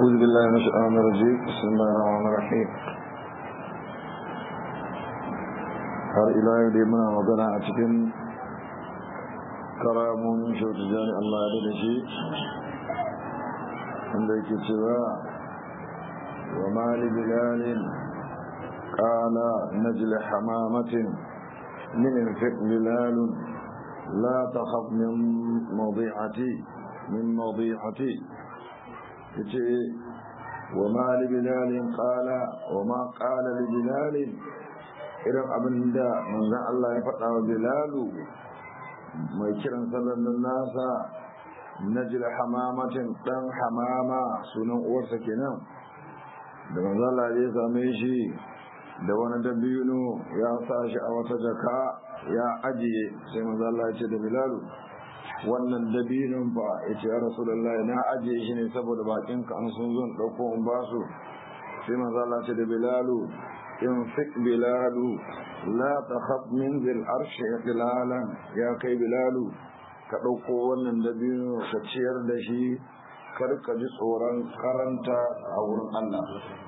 أعوذ بالله من الشيطان الرجيم بسم الله الرحمن الرحيم har ila yau dai muna magana a cikin karamun shautu jani Allah ya da shi wanda yake cewa wa mali bilalin qala najli hamamatin min fiq bilalun la takhaf min mawdi'ati min mawdi'ati yace wa mali bilalin qala wa ma qala li bilalin irin abin da manzan Allah ya faɗa wa Bilalu mai kiran sallallahu nasa najil hamamatin dan hamama sunan uwarsa kenan da manzan Allah ya same shi da wani dabino ya sa shi a wata jaka ya ajiye sai manzan Allah ya ce da Bilalu wannan dabinon fa ya ce ya Rasulullah na ajiye shi ne saboda bakinka an sun zo ɗauko in ba su sai manzan Allah ya ce da Bilalu انفق بلال لا تخف من ذي العرش اقلالا يا كي بلال ka ɗauko wannan dabino ka ciyar da shi kar ka ji tsoron karanta a wurin Allah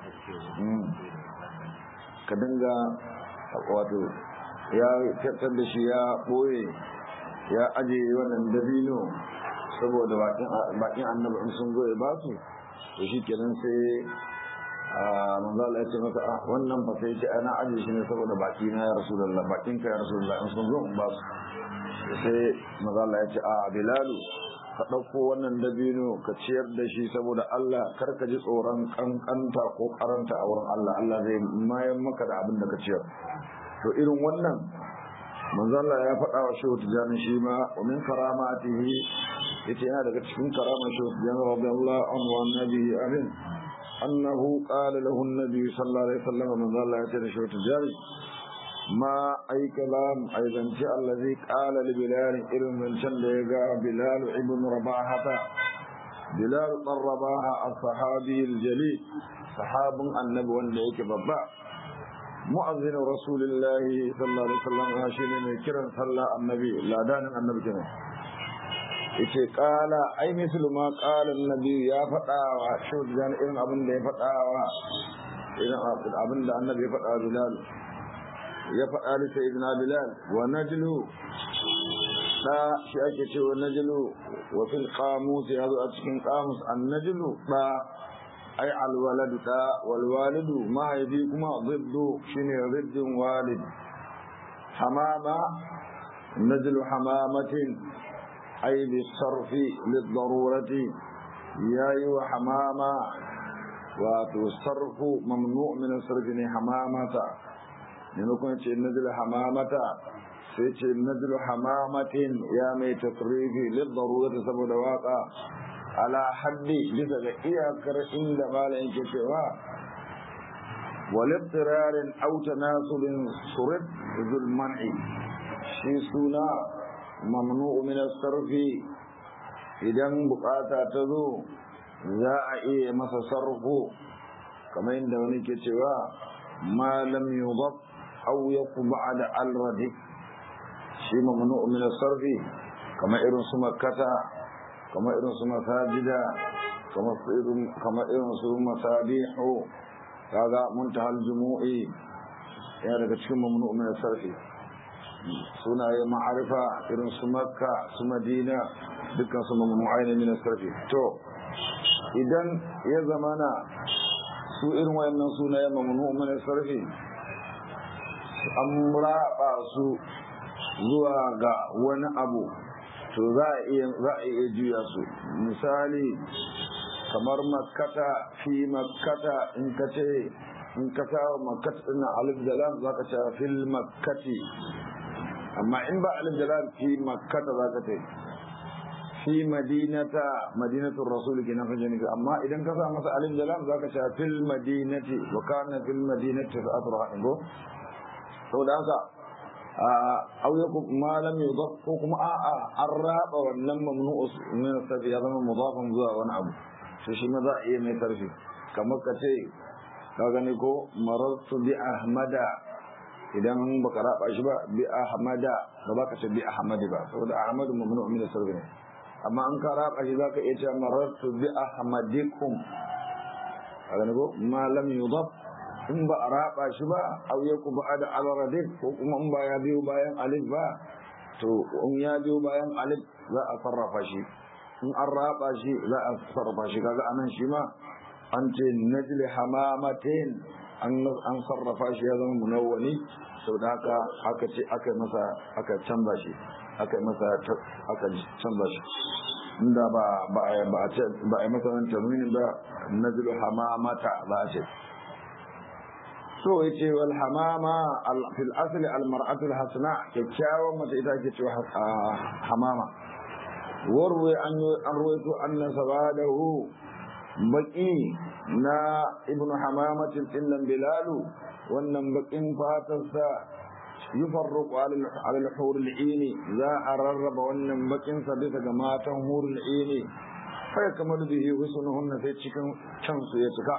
ka dinga wato ya tattar da shi ya ɓoye ya ajiye wannan dabino saboda bakin annabi in sun zo ya ba su to shi kenan sai manzo Allah ya ce masa ah wannan fa sai ce ana aje shi ne saboda baki na ya rasulullah bakin ka ya rasulullah in sun zo in ba su sai manzo Allah ya ce a bilalu ka dauko wannan dabino ka ciyar da shi saboda Allah kar ka ji tsoron kankanta ko karanta a wurin Allah Allah zai mayan maka da abin da ka ciyar to irin wannan manzo Allah ya faɗa wa shehu tijani shi ma wa min karamatihi yace yana daga cikin karamar shehu tijani radiyallahu anhu wa nabi amin أنه قال له النبي صلى الله عليه وسلم من الله يتنى شوت الجاري ما أي كلام أيضا شاء الذي قال لبلال إذن من شن بلال ابن رباحة بلال بن رباحة الصحابي الجليل صحاب النبي والنبي بابا مؤذن رسول الله صلى الله عليه وسلم هاشين كرا صلى النبي لا دان النبي كمان yace kala ai mislu ma qala annabi ya faɗa wa shaudan irin abin da ya faɗa wa irin abin da annabi ya faɗa bilal ya faɗa da sayyidina bilal wa najlu da shi ake cewa najlu wa fil qamus ya zo a cikin qamus an najlu da ai al waladu da wal walidu mahaifi kuma ziddu shine ziddin walid hamama najlu hamamatin أي بالصرف للضرورة ياي وحمامة والصرف ممنوع من الصرف حمامة لنكون نزل حمامة سيتي نزل حمامة يا مي تصريفي للضرورة سبب واقع على حد لذا إياكر إن دمال إنكتوا والاضطرار أو تناسل صرف ذو المنع شي سونا mamnu min sarfi idan bukata ta zo za a iya masa sarfu kamar yadda wani ke cewa ma lam yudab aw yakun ba'da al-radi shi mamnu min sarfi kamar irin su makkata kamar irin su masajida kamar irin kamar irin su masabihu kaga muntahal jumu'i ya daga cikin mamnu min sarfi sunaye ma'arifa irin su makka su madina dukkan su mamnu'ai ne min sarfi to idan ya zamana su irin wayannan sunaye mamnu min sarfi an raba su zuwa ga wani abu to za a iya za a iya juya su misali kamar makkata fi makkata in ka ce in ka sa makkata ina alif da lam za ka ce fil makkati amma in ba alif da lam fi makkata za ka ce fi madinata madinatul rasul kenan fa jani amma idan ka sa masa alif da lam za ka ce fil madinati wa kana fil madinati sa'atul rahim go saboda haka aw yakum ma lam yudaf ko kuma a a an raba wannan mamnu'u min sabi ya zama mudafan zuwa wani abu to shi ma za a iya mai karfi kamar ka ce ka gani ko marartu bi ahmada idan baka raba shi ba bi ahmada ba ba ka ce bi ahmadi ba saboda ahmadu mamnu min sarfi ne amma an ka raba shi zaka iya cewa marartu bi ahmadikum a gani ko ma lam yudaf in ba a raba shi ba aw yaku ba da al-radif ko kuma in ba ya biyo bayan alif ba to in ya biyo bayan alif za a sarrafa shi in an raba shi za a sarrafa shi kaga anan shi ma an ce najli hamamatin an sarrafa shi ya zama munawwani sau da haka aka ce aka masa aka canza shi aka masa aka canza shi inda ba ba ba a ce ba a masa wani taminin ba najlu hamamata za a ce so yace wal hamama fil asli al mar'atu al hasna kyakkyawan mace ita ke cewa hamama warwe an an ruwaito anna sabadahu baki na ibn hamamatin dinnan bilalu wannan bakin fatarsa yufarruqu ala al-hur al-aini za a rarraba wannan bakin sa bisa ga matan hur al-aini fa kamar bihi husnuhunna sai cikin can su ya cika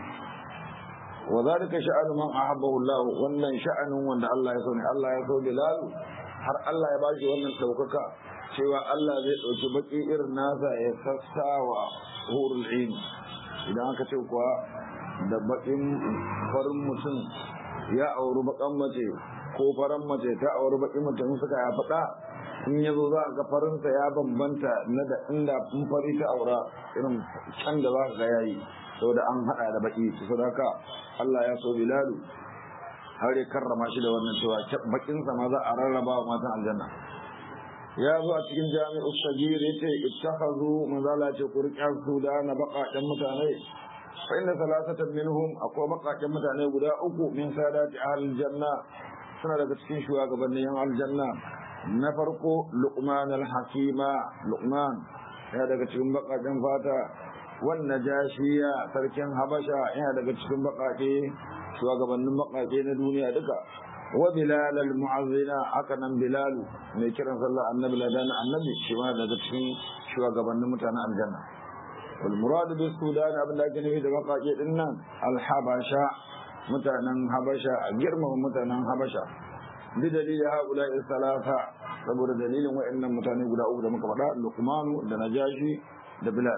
wa zalika sha'anu man ahabbahu Allah wannan sha'anin wanda Allah ya so ne Allah ya so bilal har Allah ya bashi wannan daukaka cewa Allah zai dauki baki irin nasa ya sassawa hurul aini idan aka ce kuwa da bakin farin mutum ya auri bakan mace ko farin mace ta auri bakin mutum suka ya faɗa in ya zo za a ga farinsa ya bambanta na da inda in fari ta aura irin can da za ka ga yayi saboda an haɗa da baki su sadaka Allah ya so bilalu har ya karrama shi da wannan cewa bakinsa ma za a rarraba wa matan aljanna ya zo a cikin jami'u sagir yace ittakhadhu manzala ce kurƙiyar su da na baƙaƙen mutane fa inna salasatan minhum akwai baƙaƙen mutane guda uku min sadati ahlil janna suna daga cikin shugabannin yan aljanna na farko luqman al-hakima luqman ya daga cikin baƙaƙen fata wannan jashiya sarkin habasha yana daga cikin baƙaƙe shugabannin baƙaƙe na duniya duka wa bilal al-mu'azzina haka nan bilal mai kiran sallah annabi ladan annabi shi ma daga cikin shugabannin mutanen aljanna wal murad bi sudan abin da ake nufi da baƙaƙe din nan al-habasha mutanen habasha a girmama mutanen habasha bi dalilin haula salasa saboda dalilin wa'annan mutane guda uku da muka faɗa luqmanu da najashi da bilal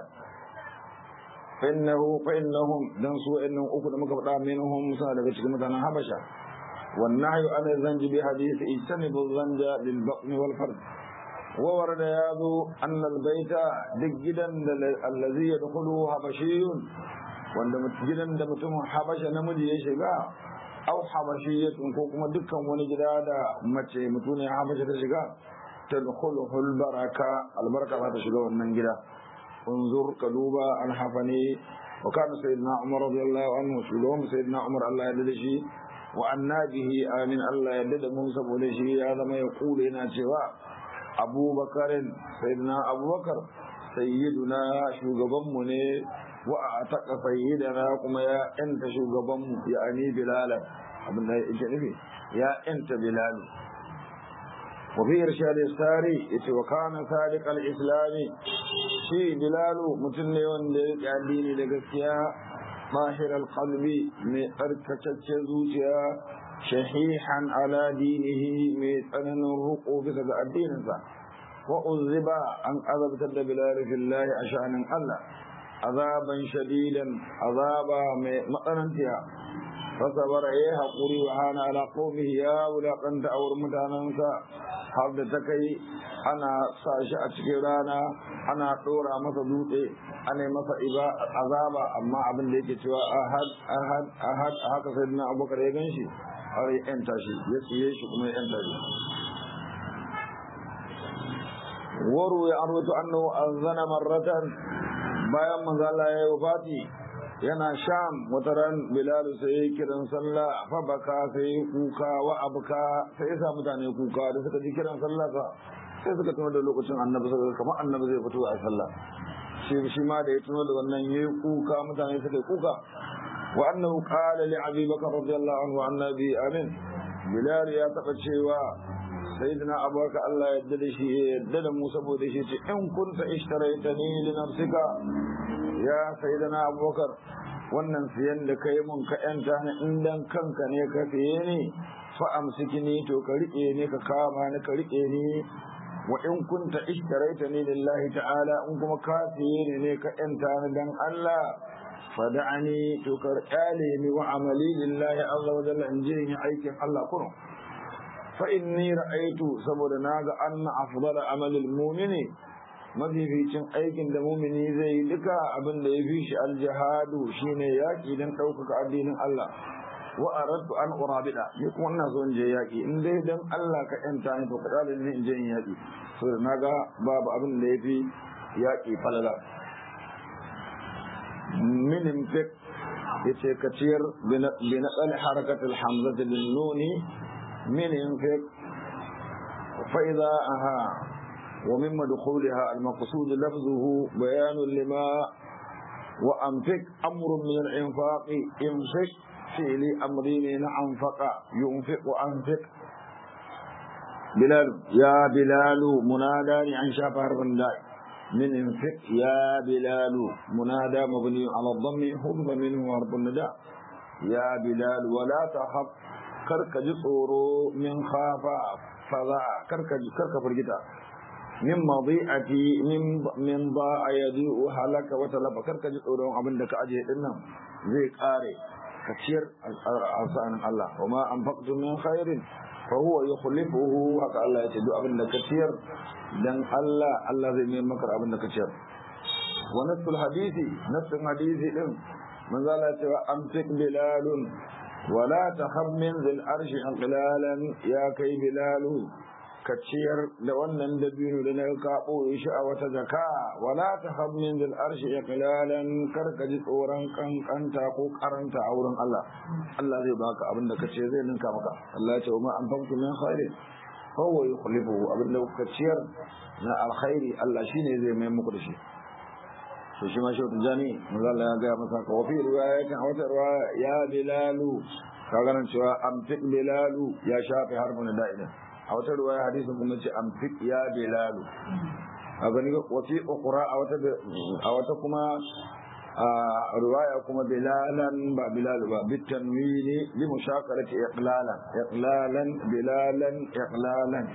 فإنه فإنهم دان سوء إنهم أكد مكبتا منهم سنة cikin mutanen habasha والنهي عن الزنج بحديث اجتنبوا الزنج للبطن والفرد وورد ياذو أن البيت دجدا الذي يدخله حبشي wanda gidan da mutumin habasha namiji ya shiga au habashiyatun ko kuma dukkan wani gida da mace mutumin habasha ta shiga tadkhuluhul baraka albarka za ta shiga wannan gida انظر كلوبا الحفني وكان سيدنا عمر رضي الله عنه شلوم سيدنا عمر الله يدلشي وأنا به آمين الله يدد موسى بولشي هذا ما يقول هنا سوى أبو بكر سيدنا أبو بكر سيدنا شوغبم مني وأعتق سيدنا كما يا أنت شوغبم يعني بلالا abin da yake nufi ya enta bilal وفي إرشاد الساري وكان صادق الإسلام shi bilalu mutum ne wanda ya riƙe addini da gaskiya mahirar kalbi mai tsarkakaccen zuciya shahihan ala dinihi mai tsananin ruko bisa ga addininsa wa uzziba an azabtar da bilal fillahi a sha'anin Allah azaban shadidan azaba mai matsanantiya fasabar ya haƙuri wa hana ala qaumihi ya wulaƙanta a wurin mutanensa har da ta kai ana sa shi a cikin rana ana ɗora masa dutse ana masa iba azaba amma abin da yake cewa ahad ahad ahad haka sai dina abubakar ya gan shi har ya yanta shi ya tsiye shi kuma ya yanta shi waru ya arwatu annahu azana marratan bayan manzo Allah ya yi wafati yana sham wata ran bilal sai kiran sallah fa baka sai kuka wa abuka sai ya sa mutane kuka da suka ji kiran sallah ka sai suka tuno da lokacin annabi suka kamar annabi zai fito a sallah shi shi ma da ya tuno da wannan yayi kuka mutane suka kuka wa annahu qala li abi bakr radiyallahu anhu annabi amin bilal ya taba cewa sayyidina abubakar Allah ya yarda da shi ya yarda da mu saboda shi ce in kunta ishtaraitani li nafsika ya sayyidina abubakar wannan siyan da kai mun ka yanta ni in dan kanka ne ka siye ni fa amsikini to ka rike ni ka kama ni ka rike ni wa in kunta ishtaraitani lillahi ta'ala in kuma ka siye ni ne ka yanta ni dan Allah fada'ani to karkale ni wa amali lillahi azza wa jalla in je yin aikin Allah kurum fa inni ra'aytu saboda naga anna afdala amalil mu'mini mafificin aikin da mumini zai yi duka abin da ya fi shi aljihadu shine yaki dan ɗaukaka addinin Allah wa aradtu an urabida ni kuma ina so in je yaki in dai dan Allah ka yanta ni to kada ni in je in yaki saboda naga babu abin da ya fi yaki falala min infik yace ka ciyar bi naqal harakatul hamzati bin nuni min infik fa idha aha ومن مدخولها المقصود لفظه بيان لما وأنفق أمر من الإنفاق انفق فعل أمرين أنفق ينفق وأنفق بلال يا بلال منادى عن شافر بن من انفق يا بلال منادى مبني على الضم حذف منه حرف النداء يا بلال ولا تخف كرك جسورو من خاف فضاء كرك كرك فرجتا min madi'ati min min ba'a yadu halaka wa talaba karka ji tsoron abin da ka aje din nan zai kare ka ciyar asanin Allah wa ma anfaqtu min khairin fa huwa yukhlifuhu haka Allah ya ce duk abin da ka ciyar dan Allah Allah zai mai maka abin da ka ciyar wa nasul hadisi nasul hadisi din manzo Allah ya ce wa amsik bilalun wala tahab min zil arshi anqilalan ya kai bilalu ka ciyar da wannan dabino da na ka ɓoye shi a wata jaka wala ta hammin zil arshi ya kalalan kar ka ji tsoron kankanta ko karanta a wurin Allah Allah zai baka abin da ka ce zai ninka maka Allah ya ce ma an famtu min khairin fa huwa yukhlifuhu abin da ka ciyar na alkhairi Allah shine zai mai muku da shi to shi ma shi wata jani manzo Allah ya ga masa ka wafi riwayatin a wata riwaya ya bilalu ka ganin cewa amtik bilalu ya shafi harfin da'idan a wata ruwaya hadisin kuma ce an fi ya bilalu a gani wafi ukura a wata kuma a ruwaya kuma bilalan ba bilalu ba bitan wini li mushakarati iqlalan iqlalan bilalan iqlalan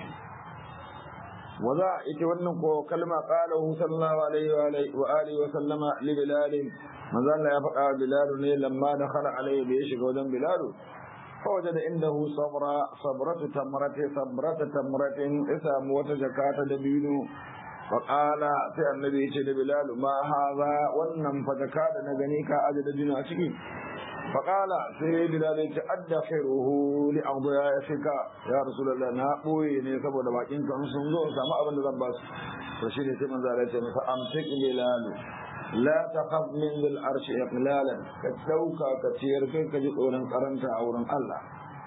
waza ita wannan ko kalma qalahu sallallahu alaihi wa alihi wa sallama li bilal manzo Allah ya faɗa bilalu ne lamma dakhala alaihi da ya shiga wajen bilalu فوجد عنده صبرة صبرة تمرة صبرة تمرة اسم وتجكات دبينو فقال في النبي صلى بلال ما هذا ونم فتكاد نغنيك أجد دبينو أشكي فقال سي بلال أدخره لأضيافك يا رسول الله ناقوي نيسب ودباكين كان سنزو سما أبن ذنباس رشيد سيمن ذلك فأمسك بلال لا تخف من ذي العرش إقلالا كتوكا كتير كي كجد أولا قرنت أولا الله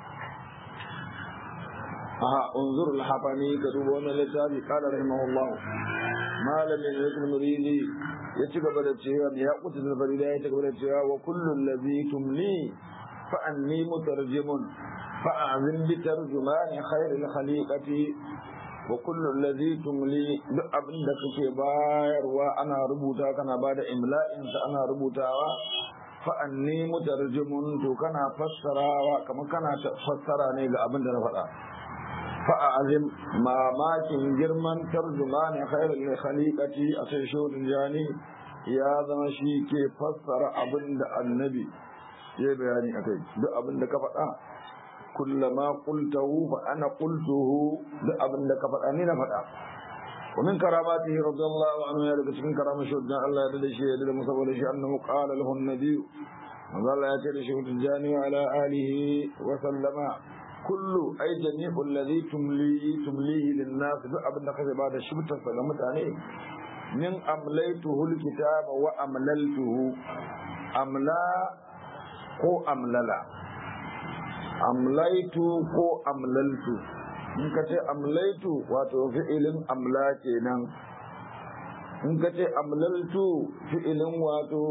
ها انظر الحفني كتبون لتابي قال رحمه الله ما لم يجد المريدي يتقبل التشيوى يأقوت الفريدة يتقبل التشيوى وكل الذي تملي فأني مترجم فأعظم بترجمان خير الخليقة wa kullu allazi tumli duk abin da kake bayarwa ana rubuta kana bada imla'in sa ana rubutawa fa anni mutarjimun to kana fassarawa kamar kana fassara ne ga abin da na faɗa fa azim mamakin girman tarjumani khairul khaliqati a sai shodin jani ya zama shi ke fassara abin da annabi ya bayani akai duk abin da ka faɗa كلما قلته فأنا قلته لأبن لك فأني نفتا ومن كراماته رضي الله عنه يلقى من كرامة شهدنا الله يدل شيء يدل مصاب شيء أنه قال له النبي وظل يأتي شهد الجاني وعلى آله وسلم كل أي جميع الذي تملي تمليه للناس لأبن لك بعد شبت سلمت عليه من أمليته الكتاب وأمللته أملا ko amlala amlaitu ko amlaltu in ka ce amlaitu wato fi'ilin amla kenan in ka ce amlaltu fi'ilin wato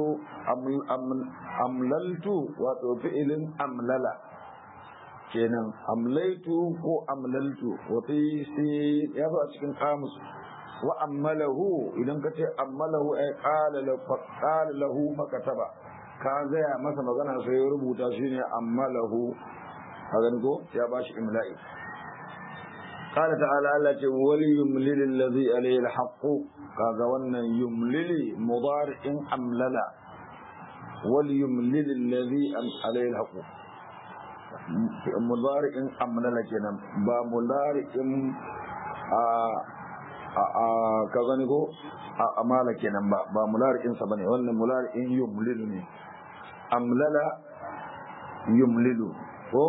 amlaltu wato fi'ilin amlala kenan amlaitu ko amlaltu wato sai ya zo a cikin kamus wa ammalahu idan ka ce ammalahu ay qala lahu fakataba ka gaya masa magana sai ya rubuta shine ammalahu hagan ko ya bashi imla'i qala ta'ala Allah ce wali yumlil alladhi alayhi alhaq kaga wannan yumlili mudari'in amlala wal yumlil alladhi alayhi alhaq mudari'in amlala kenan ba mudari'in a a ka gani ko a amala kenan ba ba mulari'in sa bane wannan mulari'in yumlilu ne amlala yumlilu ko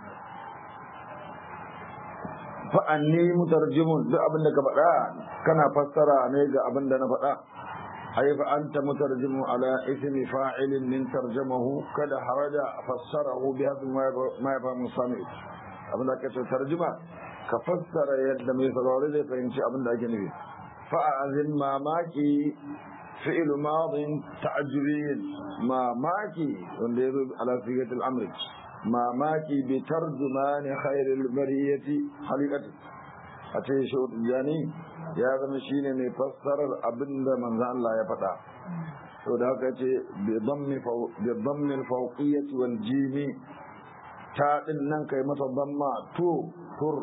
fa anni mutarjimun duk abin da ka faɗa kana fassara ne ga abin da na faɗa ai fa anta mutarjimu ala ismi fa'ilin min tarjamahu kada haraja fassarahu bi hadhi ma yafhamu sami abin da ka ce tarjuma ka fassara yadda mai saurari zai fahimci abin da ake nufi fa'azin mamaki fi'il madin ta'ajjubiyin mamaki wanda ya zo ala sigatul amri mamaki bi tarjumani khairil bariyati halikati a ce shi jani ya zama shine mai fassarar abinda manzo Allah ya faɗa to da haka ce bi dhammi bi dhammi al-fawqiyyati wal jimi ta din nan kai mata dhamma to tur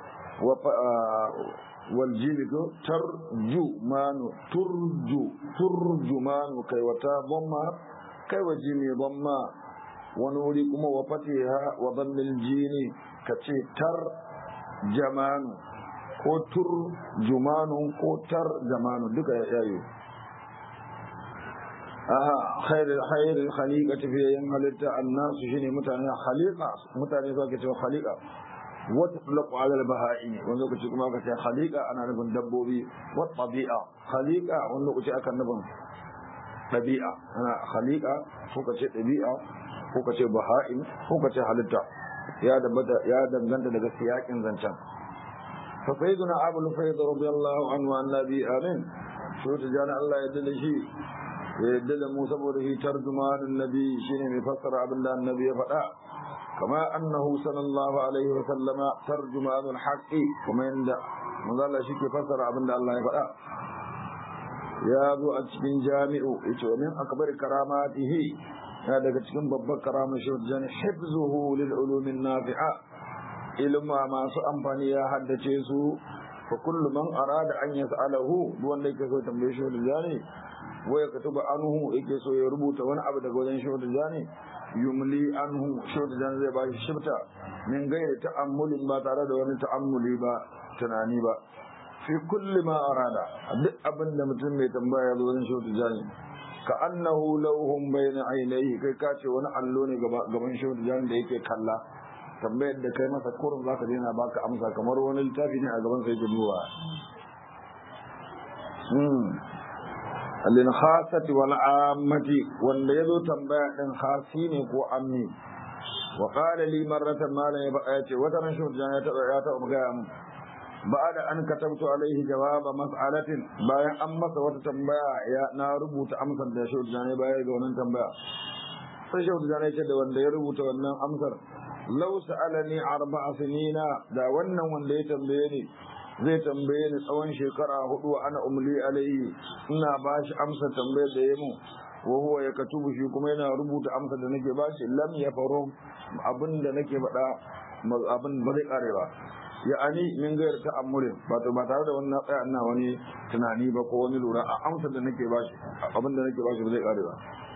والجيل ترجمان ترجو ترجمان كي وتا ضمة كي وجيمي ضمة ونوري كما وفتيها وضم الجين كتي تر جمان ko tur jumanun ko tar jamanu duka ya yayo aha khairul khairul khaliqati fi yan halitta annasu shine mutane khaliqa mutane su ke cewa khaliqa wata tulaku alal baha'i wani lokaci kuma aka ce khaliqa ana nufin dabbobi wa tabi'a khaliqa wani lokaci aka nufin ɗabi'a ana khaliqa ko ka ce ɗabi'a ko ka ce baha'i ko ka ce halitta ya danganta daga siyakin zancen fa sayyiduna abul fayd radiyallahu anhu an nabi amin shi ta jana Allah ya dade shi ya yadda da mu saboda shi tarjumanin nabi shine mai fassara abin da annabi ya faɗa كما أنه صلى الله عليه وسلم ترجمان الحق كما عند مظل شك فسر عبد الله فلا يا ذو أتشكين جامع ومن أكبر كراماته هذا كتشكين ببك كرامة شرجان حفظه للعلوم النافعة إلما ما سأمفاني يا حد تشيسو فكل من أراد أن يسأله دون لك سوى تنبيه شرجاني ويكتب عنه إكسو يربط ونعبد قوزين شرجاني yumli anhu shautu dan zai bashi shifta min gairi ta'ammulin ba tare da wani ta'ammuli ba tunani ba fi kulli ma arada duk abin da mutum mai tambaya zo wurin shautu jani ka annahu lawhum bayna ainihi kai ka ce wani allo ne gaban shautu jani da yake kalla tambayar da kai masa kurum zaka daina baka amsa kamar wani littafi ne a gaban sa yake duba lil khasati wal ammati wanda yazo tambaya din khasi ne ko ammi wa qala li marratan ma la yace wata ran shi ya ta ya ta ga mu ba'da an katabtu alaihi jawaba mas'alatin bayan an masa wata tambaya ya na rubuta amsar da shi ya bayar ga wannan tambaya sai shi ya ce da wanda ya rubuta wannan amsar law sa'alani arba'a sinina da wannan wanda ya tambaye ni zai tambaye ni tsawon shekara hudu ana umli alaihi ina ba shi amsa tambayar da ya mu wa huwa ya katubu shi kuma yana rubuta amsa da nake ba shi lam ya faro abin da nake faɗa abin ba zai kare ba ya ani min gayar ta amurin ba ba tare da wannan tsaya ina wani tunani ba ko wani lura a amsa da nake ba shi abin da nake ba shi ba zai kare ba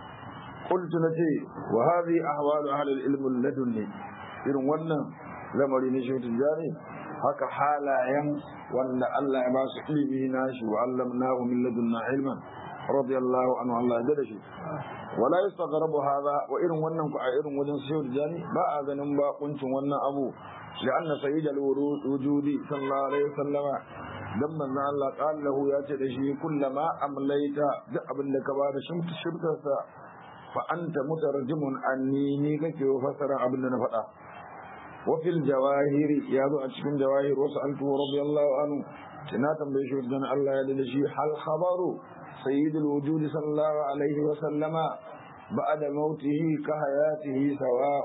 qultu nace wa hadhihi ahwalu ahli al-ilm ladunni irin wannan lamari ne shi tijani haka halayen wanda Allah ya ba su ilimi na shi wa allamnahu min ladunna ilman radiyallahu anhu Allah ya da shi wala yastaghrabu hadha wa irin wannan ku a irin wajen sayyid jani ba a ganin ba kuncin wannan abu لأن سيد الوجود صلى الله عليه وسلم dan manzon Allah qallahu ya ce da shi kullama amlaita duk abin da ka bada shimta shirkarsa fa anta mutarjimun anni ni kake fasara abin da na faɗa وفي الجواهر يا ذو أتشكن جواهر وسألته رضي الله عنه تناتا بيشوف جن الله يدل شيء هل خبر سيد الوجود صلى الله عليه وسلم بعد موته كحياته سواء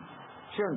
شن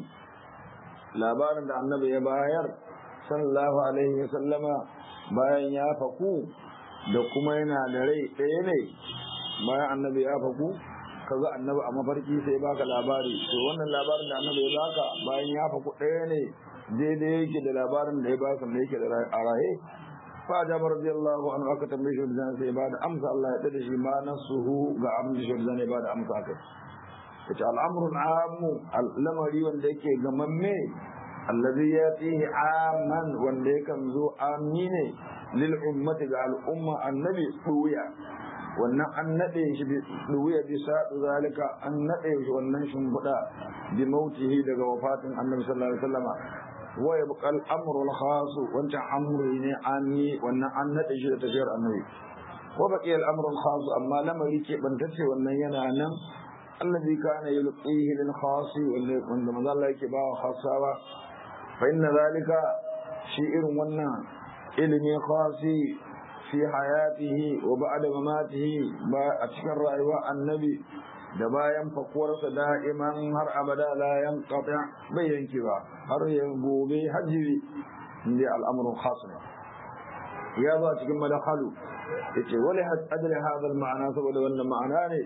labarin da annabi ya bayar sallallahu alaihi wa sallama bayan ya faku da kuma yana da rai ɗaya ne bayan annabi ya faku ka ga annabi a mafarki sai baka labari to wannan labarin da annabi ya baka bayan ya faku ɗaya ne daidai yake da labarin da ya baka da yake da a raye fa da radiyallahu anhu aka tambaye shi da sai ba da amsa Allah ya dade shi ma nasuhu ga abin da shi da ba da amsa kai yace al'amru al'amu al'amari wanda yake gamamme alladhi yatihi amman wanda yakan zo amine lil ummati ga al'umma annabi duya wannan an nade shi bi duya bi sa'u zalika an nade shi wannan shimbuda bi mautihi daga wafatin annabi sallallahu alaihi wasallama wa yabqa al-amru al-khas wanda amri ne amni wannan an nade shi da tafiyar annabi wa baqiya al-amru al-khas amma lamari ke bantace wannan yana nan الذي كان يلقيه للخاص وعندما ظل يكبا خاصة فإن ذلك شيء ونا علمي خاصي في حياته وبعد مماته أتشكر رأيوا النبي da bayan fakuwarsa da'iman har abada la yanqati bai yanki ba har ya gobe hajjiri inda al'amuran khas ne ya ba cikin madakhalu yace wali ajli hadha al-ma'ana saboda wannan ma'ana ne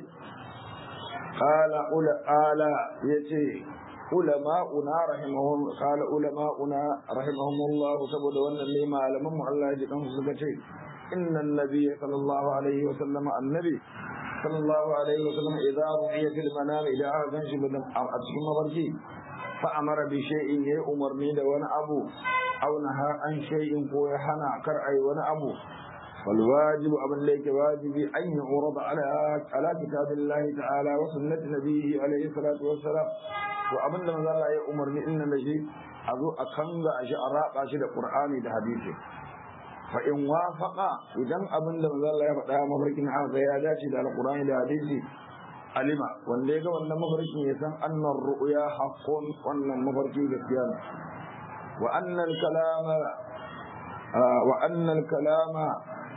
قال قال يتي علماؤنا رحمهم قال علماؤنا رحمهم الله سبحانه وتعالى لما علمهم الله يجكم سكتي إن النبي صلى الله عليه وسلم النبي صلى الله عليه وسلم إذا رؤي في المنام إذا أعظم شبه أتشم بركي فأمر بشيء يأمر من وانا أبو أو نهى عن شيء كويحنا كرأي وانا أبو والواجب أمن ليك واجبي أن يعرض على على كتاب الله تعالى وسنة نبيه عليه الصلاة والسلام وأمن لما ذا الله يأمر إن نجي أذو أكنغ أشياء راقع شيء القرآن ده حديثه فإن وافق إذن أمن لما ذا الله يفتح مفركين عن قيادات ده القرآن ده حديثه علم wanda ya ga wannan mafarkin ya san annar ru'ya haqqun wannan mafarki gaskiya ne wa annal kalama wa annal kalama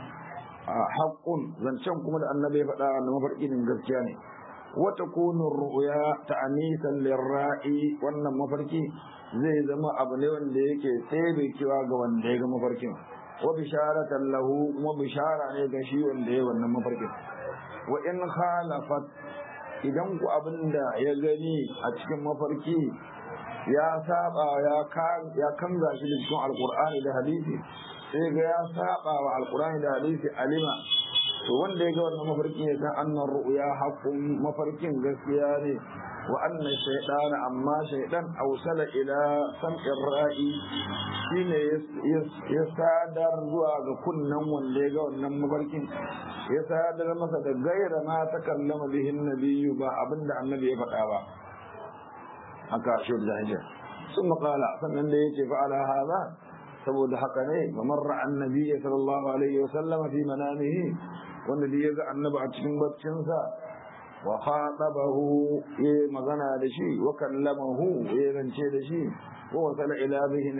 haƙƙun zancen kuma da annabi ya faɗa na mafarkin gaskiya ne wata kunun ru'ya ta anisan lirra'i wannan mafarki zai zama abu ne wanda yake tsebe kewa ga wanda ya ga mafarkin wa bisharatan lahu kuma bishara ne ga shi wanda ya wannan mafarkin wa in khalafat idan ku abinda ya gani a cikin mafarki ya saba ya kanga shi da cikin alkur'ani da hadisi sai ga ya saba wa alkurani da hadisi alima to wanda ya ga wannan mafarkin ya san annan ru'ya haqqun mafarkin gaskiya ne wa anna shaytana amma shaydan awsala ila sam'ir ra'i shine ya sadar zuwa ga kunnan wanda ya ga wannan mafarkin ya sadar masa da gaira ma takallama bihin nabiyyu ba abinda annabi ya faɗa ba haka shi da hajjar sun maƙala sannan da ya ce fa'ala haza saboda haka ne kamar ra'an nabi sallallahu alaihi wa sallama fi manamihi wanda da ya ga annabi a cikin baccinsa wa khatabahu ya magana da shi wa kallamahu ya rance da shi wa wasala ila bihin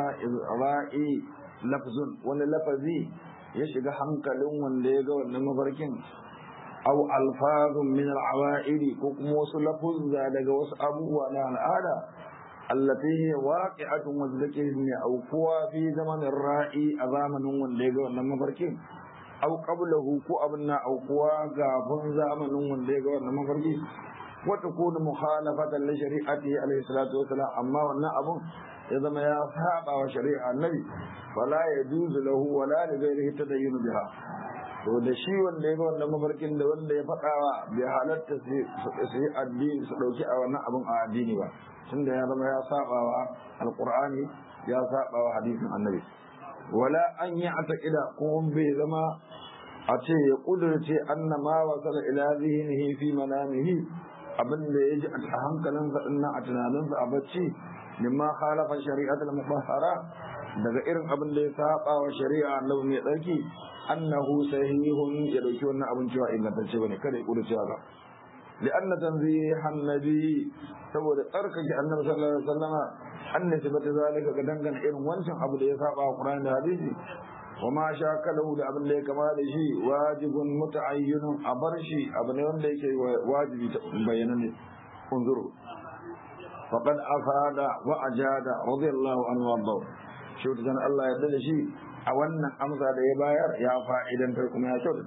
ra'i lafzun wani lafazi ya shiga hankalin wanda ya ga wannan mafarkin aw alfazun min al-awa'ili ko kuma wasu lafuzza daga wasu abubuwa na al'ada allati hiya waqi'atun wa zikrin aw kuwa fi zamanin ra'i a zamanin wanda ya ga wannan mafarkin aw qablahu ko abin na aw kuwa gafin zamanin wanda ya ga wannan mafarki wa takunu mukhalafatan li shari'atihi alayhi salatu wa salam amma wannan abun ya zama ya saba wa shari'a annabi fala yajuzu lahu wala li ghayrihi tadayyun biha to da shi wanda ya ga wannan mafarkin da wanda ya faɗawa bai halatta su yi addini su ɗauki a wannan abin a addini ba tunda ya zama ya saba wa alƙur'ani ya saba wa hadisin annabi wala an yi atakida kuma bai zama a ce ya ƙudurce anna ma wasala ila zihnihi fi manamihi abin da ya ji a hankalinsa dinnan a tunaninsa a bacci mimma khalafa shari'atul mutahhara daga irin abin da ya saba wa shari'a annabi mai tsarki annahu sahihun ya dauki wannan abin cewa ingantacce bane kada ya kudu cewa ba لأن تنزيه النبي سبب تركك النبي صلى الله عليه وسلم أن نسبة ذلك كدنغن إن وانشن أبو لي سابع القرآن الحديث وما شاكله لأبن لي كما لشي واجب متعين أبرشي أبن لي واجب بينني انظروا فقد أفاد وأجاد رضي الله عنه وارضاه شوف كان الله يدل شيء أولنا أمسى دي باير يا فائدا فيكم يا شوف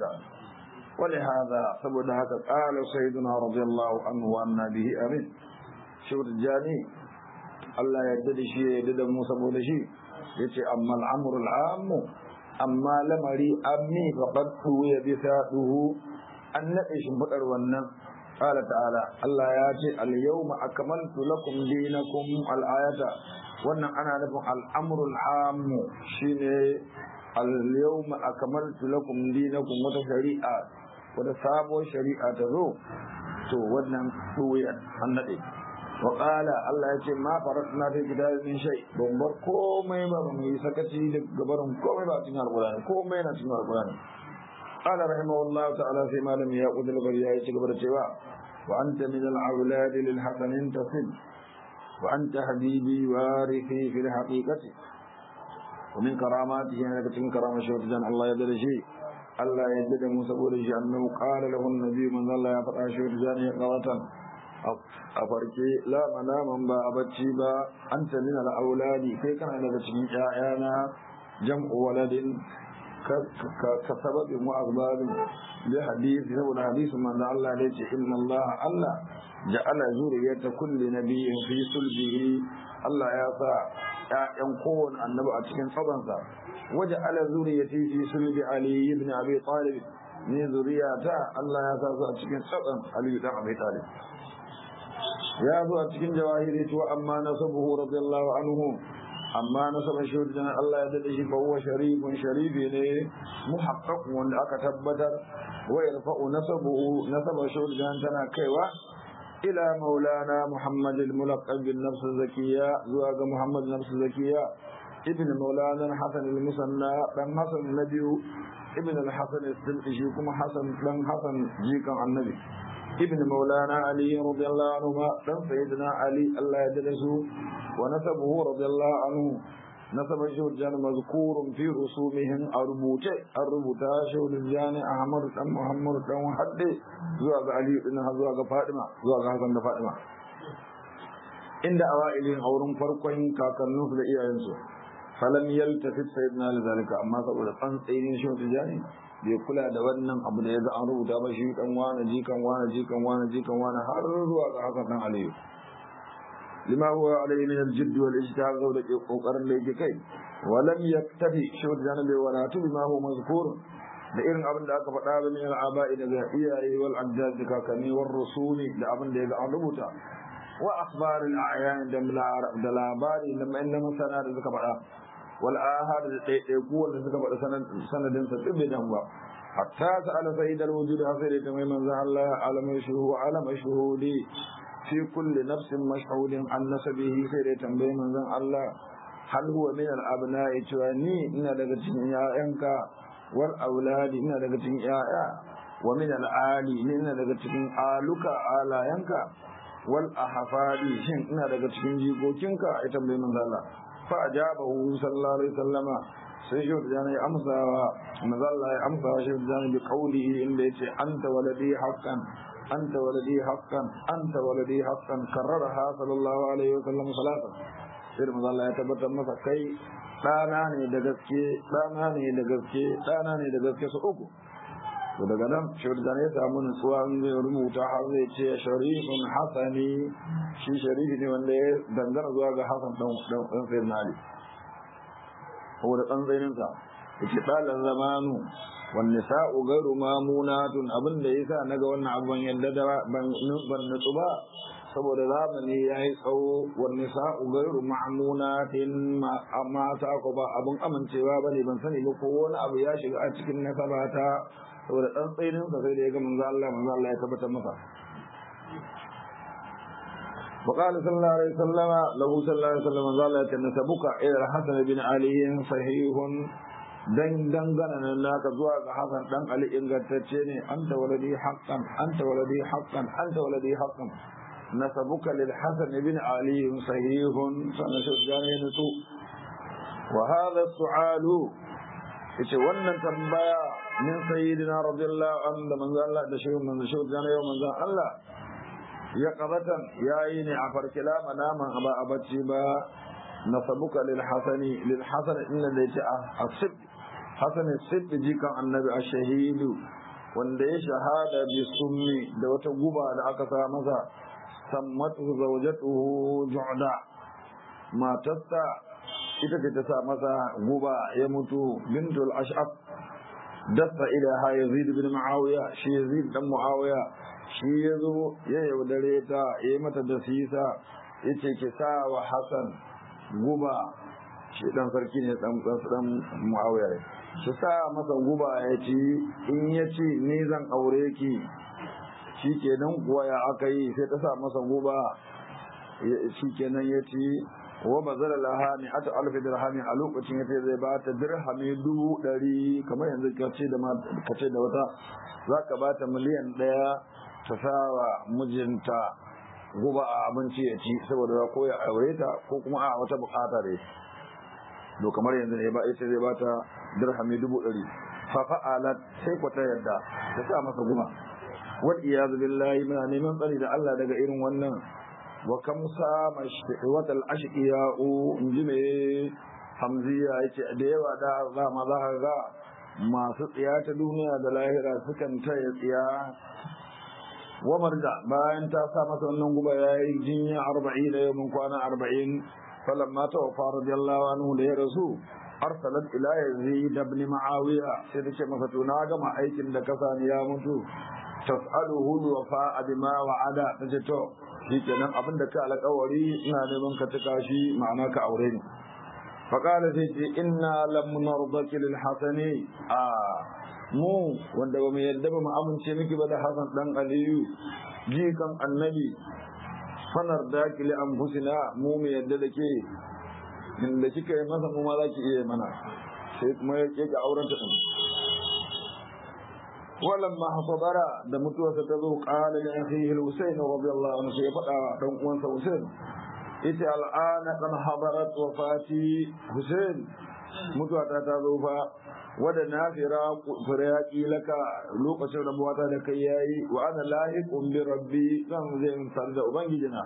ولهذا سبب هذا قال سيدنا رضي الله عنه وأن به أمين شوف الجاني الله يدل شيء يدل موسى بول شيء يتي أما الأمر العام amma lamari ammi faqad ya bisa duhu an nade shimfidar wannan qala ta'ala Allah ya ce al yawma akmaltu lakum dinakum al ayata wannan ana nufin al'amrul ammu shine al yawma akmaltu lakum dinakum wata shari'a wata sabuwar shari'a ta zo to wannan duya an nade wa qala Allah ya ce ma faratna fi kitabin shay ban bar komai ba mu yi sakaci da gabarin komai ba cikin alqur'ani komai na cikin alqur'ani قال رحمه الله تعالى في ما لم يأخذ البرياء تكبر الشواء وأنت من الأولاد للحسن تصل وأنت حبيبي وارثي في الحقيقة ومن كراماته أنك من كرامة شوتجان الله يدل شيء الله يدل موسى شيء أنه قال له النبي من الله يفرع شوتجان قرة أفركي لا مناما با أبتشي با أنت من الأولاد كي كان لك شيء جمع ولد كسبب وأسباب لحديث سبب حديث من الله ليس إن الله الله جعل ذرية كل نبي في صلبه الله يسا ‘ya'yan kowane annabi a cikin tsabansa waje ala zuriyati fi sulbi ali ibn abi talib ne zuriyata Allah ya sa su a cikin tsaban ali ibn abi talib ya zo a cikin jawahiri to amma nasabuhu radiyallahu anhu amma nasabar shaidan Allah ya dade shi fa huwa sharifun sharifi ne muhaqqaq wanda aka tabbatar wa yarfa'u nasabuhu nasabar shaidan tana kaiwa ila maulana muhammad al-mulaqab bin nafs zakiya zuwa ga muhammad nafs zakiya ibn maulana hasan al-musanna dan hasan nabiyu ibn al-hasan al-silfi kuma hasan dan hasan jikan annabi ابن مولانا علي رضي الله عنهما دم سيدنا علي الله يدرسه ونسبه رضي الله عنه نسب شهرجان مذكور في رسومهم الربوطة الربوطة شهرجان أحمد دم محمد دم حد زواج علي بن زواج فاطمة زواج حسن فاطمة عند أوائل أورم فرقين كاكنوس لإيانسو فلم يلتفت سيدنا لذلك أما سأقول أنسين شهرجاني bai kula da wannan abu da ya ga an rubuta ba shi kan wani jikan wani jikan wani jikan wani har zuwa ga hakan dan aliyu lima huwa alayhi min al-jidd wal ijtihad da ke kokarin da yake kai wa lam yaktabi shi da jana bai wala tu bima huwa mazkur da irin abin da aka faɗa ba min al-aba'i daga iyaye wal ajdad da kakanni war rusuli da abin da ya ga an rubuta wa akhbar al-a'yan da labari da masana da suka faɗa wal ahad da ɗaiɗaiku wanda suka faɗi sanadin sa tsibbe dan ba hatta sa'ala sayyid al wujud hasiri da mai manzo Allah alama shuhu alama shuhudi fi kulli nafsin mashhudin an nasabihi sai da tambaye manzon Allah hal huwa min al abna'i cewa ni ina daga cikin ƴaƴanka wal auladi ina daga cikin ƴaƴa wa min al ali ni ina daga cikin aluka alayanka wal ahfadi shin ina daga cikin jikokinka ya tambaye manzon Allah فأجابه صلى الله عليه وسلم سيشوف جاني أمسى مظل أمسى شوف جاني بقوله إن ليس أنت ولدي حقا أنت ولدي حقا أنت ولدي حقا كررها صلى الله عليه وسلم ثلاثة sai mazalla ya tabbatar masa kai ɗana ne da gaske ɗana ne da gaske ɗana ne da gaske su uku to daga nan shaidan ya samu nutsuwa in zai rubuta har zai ce sharifun hasani shi sharifi ne wanda ya dangana zuwa ga hasan dan dan sayyid ali ko da dan zainin sa yake dalan zamanu wan nisa'u ghairu mamunatun abinda yasa naga wannan abun yadda da ban ban nutsu ba saboda zamani yayi tsawo wan nisa'u ghairu ma'munatin amma ta ko ba abun amincewa bane ban sani ba ko wani abu ya shiga a cikin nasabata saboda ɗan tsainin sa sai da ya ga manzo Allah manzo Allah ya tabbatar masa وقال صلى الله عليه وسلم له صلى الله عليه وسلم قال نسبك الى الحسن بن علي صحيح dan dangana nan naka zuwa ga Hassan dan Ali ingantacce ne anta waladi haqqan anta waladi haqqan anta waladi haqqan nasabuka lil Hasan ibn Ali sahihun sana shujjani nutu wa hadha su'alu yace wannan tambaya min sayyidina radiyallahu anhu da manzo Allah da shehu manzo shehu jana yau manzo Allah ya qabatan yayi ne a farkila manaman aba abacci ba nasabuka lil hasani lil hasan inna da yace asib hasan sib jikan annabi ashahidu wanda ya shahada bi summi da wata guba da aka sa masa sammatu zawjatuhu ju'da matarsa ita ce ta sa masa guba ya mutu bintul ash'ab dasa ilaha yazid bin muawiya shi yazid dan muawiya shi yazo ya yaudare ta ya mata da sisa yace ki sa wa hasan guba shi dan sarki ne dan dan muawiya ne ki sa masa guba ya ci in ya ci ni zan aure ki shi kenan kuwa ya aka yi sai ta sa masa guba shi kenan ya ci wa bazara laha ni ata alfi dirhami a lokacin yace zai ba ta dirhami dubu ɗari kamar yanzu kace da kace da wata za ka ba ta miliyan ɗaya ta sawa mijinta guba a abinci ya ci saboda ko ya aure ta ko kuma a wata bukata da to kamar yanzu ne ba yace zai ba ta dirhami dubu ɗari fa fa'alat sai ku ta yadda ta sa masa guba wal iyaz billahi muna neman tsari da Allah daga irin wannan wa kam sama watal ashqiya'u inji me hamziya yace da yawa da za ma za ka ga masu tsiya ta duniya da lahira sukan taya tsiya wa marja bayan ta sa masa wannan guba yayi jinya 40 da yawan kwana 40 falamma tawaffa radiyallahu anhu da ya rasu arsalat ila yazid ibn muawiya sai ta ce masa to na gama aikin da kasa ni ya mutu tas'aluhu wafa bima wa'ada tace to shikenan abin da ka alƙawari ina neman ka tuka shi ma'ana ka aure ni fa qala sai ce inna lam nardaki lil hasani a mu wanda ba mu yadda ba mu amince miki ba da hasan dan aliyu jikan annabi fanar daki li anfusina mu mu yadda da ke inda kika yi masa mu ma za ki iya mana sai kuma ya ke auren ta ولما حصبر da mutuwarsa ta zo qala li akhihi al-husayn radiyallahu anhu ya fada dan uwansa Husayn ita al'ana kan hadarat wafati Husayn mutuwata ta zo fa wada nafira firaqi laka lokacin rabuwata da kai yayi wa ana lahiqun bi rabbi zan zai sar da ubangijina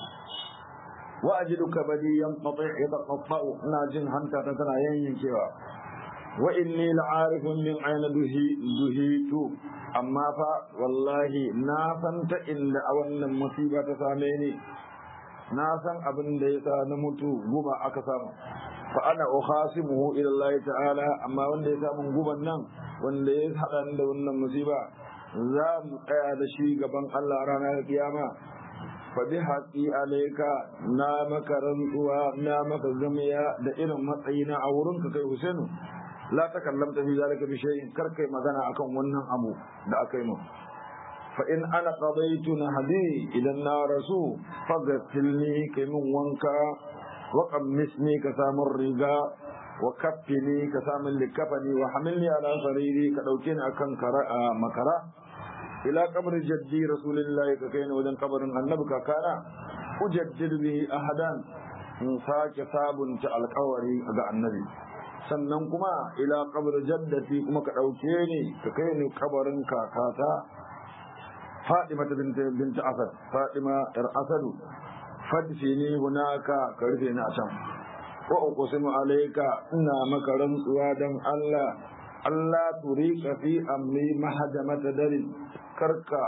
wa ajiduka badi yanqati yataqatta'u ina jin hanta ta tana yayyankewa wa inni la'arifun min aina duhitu amma fa wallahi na san ta inda a wannan musiba ta same ni na san abin da yasa na mutu guba aka samu fa ana ukhasimuhu ila Allah ta'ala amma wanda ya samu guban nan wanda ya hada da wannan musiba za mu tsaya da shi gaban Allah ranar kiyama fa bi haqqi alayka na maka rantsuwa na maka zamiya da irin matsayina a wurinka kai Husainu la takallamta fi zalika bi shay'in kar kai magana akan wannan abu da aka yi mu fa in ana qadaytu nahdi ila narasu faghsilni kai min wanka wa qammisni ka samun riga wa kaffini ka samun likafani wa hamilni ala sariri ka dauke ni akan makara ila qabri jaddi rasulillahi ka kai ni wajen kabarin annabi kakana ujaddidu bihi ahadan in sake sabunta alkawari ga annabi sannan kuma ila kabar jaddati kuma ka ɗauke ni ka kai ni kabarin kakata Fadima ta binta Asad Fadima yar Asadu fadfi ni hunaka ka rufe ni a can wa uqsimu alayka ina maka rantsuwa dan Allah Allah turika fi amri mahadamata darin karka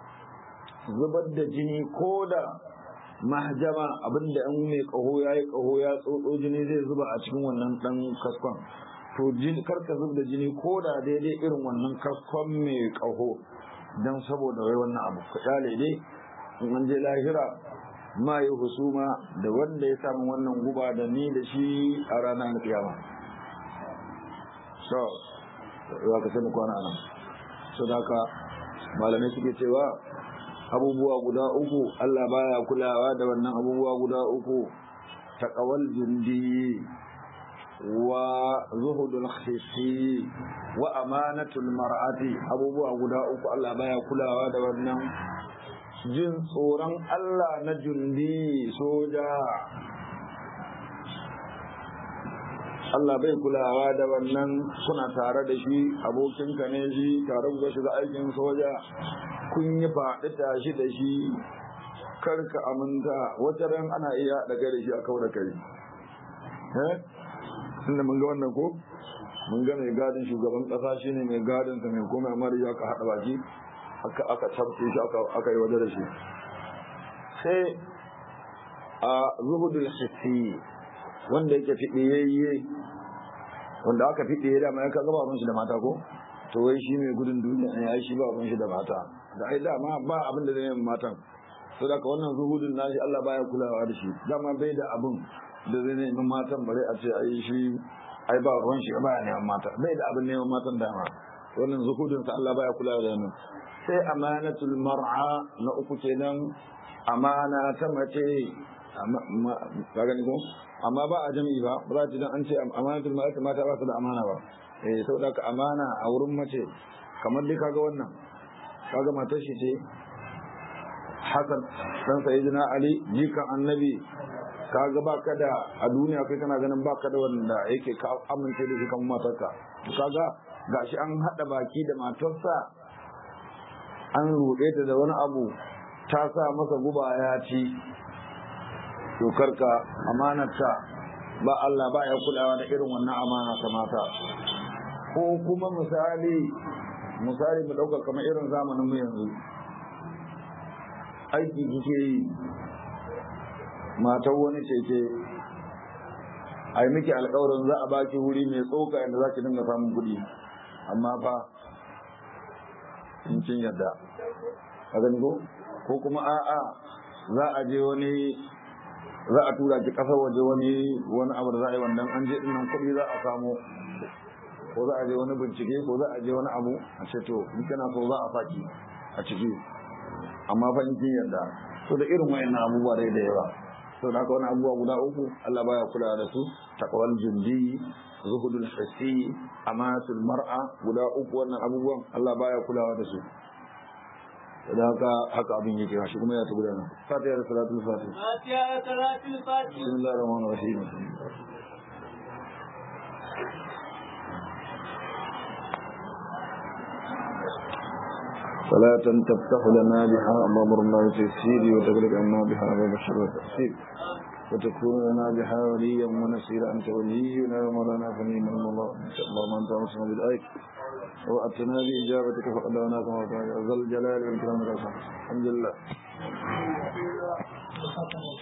zubar da jini koda mahjama abinda an mai kaho ya yi kaho ya tsotso jini zai zuba a cikin wannan dan kaskon to karka zub da jini ko da daidai irin wannan kaskon mai kaho don saboda wai wannan abu ka kyale dai in an je lahira ma yi husuma da wanda ya samu wannan guba da ni da shi a ranar kiyama so za ka sai mu kwana nan so da haka malamai suke cewa abubuwa guda uku Allah baya kulawa da wannan abubuwa guda uku taqawal jundi wa zuhudul khisi wa amanatul mar'ati abubuwa guda uku Allah baya kulawa da wannan jin tsoron Allah na jundi soja Allah bai kulawa da wannan kuna tare da shi abokinka ne shi tare ku shiga aikin soja kun yi faɗi tashi da shi karka aminta wata ran ana iya daga da shi a kawo da kai eh inda mun ga wannan ko mun ga mai gadin shugaban ƙasa shine mai gadin sa mai komai amma da aka haɗa baki aka aka tabbace shi aka aka yi waje da shi sai a zuhudul hissi wanda yake fiɗiyayye wanda aka fiɗiye da ma ya kaga ba shi da mata ko to wai shi mai gudun duniya ne ai shi ba shi da mata da ai dama ba abin da zai yi matan to da wannan zuhudin nashi Allah baya kulawa da shi dama bai da abin da zai nemi matan bare a ce ai shi ai ba ruwan shi ba ya neman mata bai da abin neman matan dama wannan zuhudin sa Allah baya kulawa da nan sai amanatul mar'a na uku kenan amana ta mace ka gani ko amma ba a jami'i ba ba za ta dan an ce amanatul mar'a mata ba su da amana ba eh saboda ka amana a wurin mace kamar dai kaga wannan kaga matar shi ce Hassan dan sayyidina Ali jikan annabi kaga baka da a duniya kai kana ganin baka da wanda yake ka amince da shi kan matarka kaga gashi an hada baki da matarsa an rude ta da wani abu ta sa masa guba ya ci dokarka amanarta ba Allah ba ya kulawa da irin wannan amana ta mata ko kuma misali misali mu dauka kamar irin zamanin mu yanzu aiki kike yi matar wani cece a yi miki alkawarin za a baki wuri mai tsoka inda za ki dinga samun kuɗi amma fa in kin yadda a gani ko ko kuma a'a za a je wani za a tura ki kasar waje wani wani abu da za a yi wannan an je dinnan kuɗi za a samu ko za a je wani bincike ko za a je wani abu a ce to in kana so za a saki a ciki amma fa in kin yarda to da irin wayannan abubuwa dai da yawa to da haka wani abubuwa guda uku Allah baya kula da su taqwal jundi zuhudul hissi amatul mar'a guda uku wannan abubuwan Allah baya kulawa da su da haka haka abin yake shi kuma ya tabbata nan fatiha da salatul fatih fatiha da salatul fatih bismillahir rahmanir rahim صلاة تفتح لنا بها أبواب الله تيسير وتغلق عنا بها باب الشر والتأثير وتكون لنا بها وليا ونصيرا أنت ولينا ومولانا فنيم الله إن شاء الله ما أنت أمسنا بالآية وأتنا بإجابتك فقدرنا كما قال ذا الجلال والإكرام والإحسان الحمد لله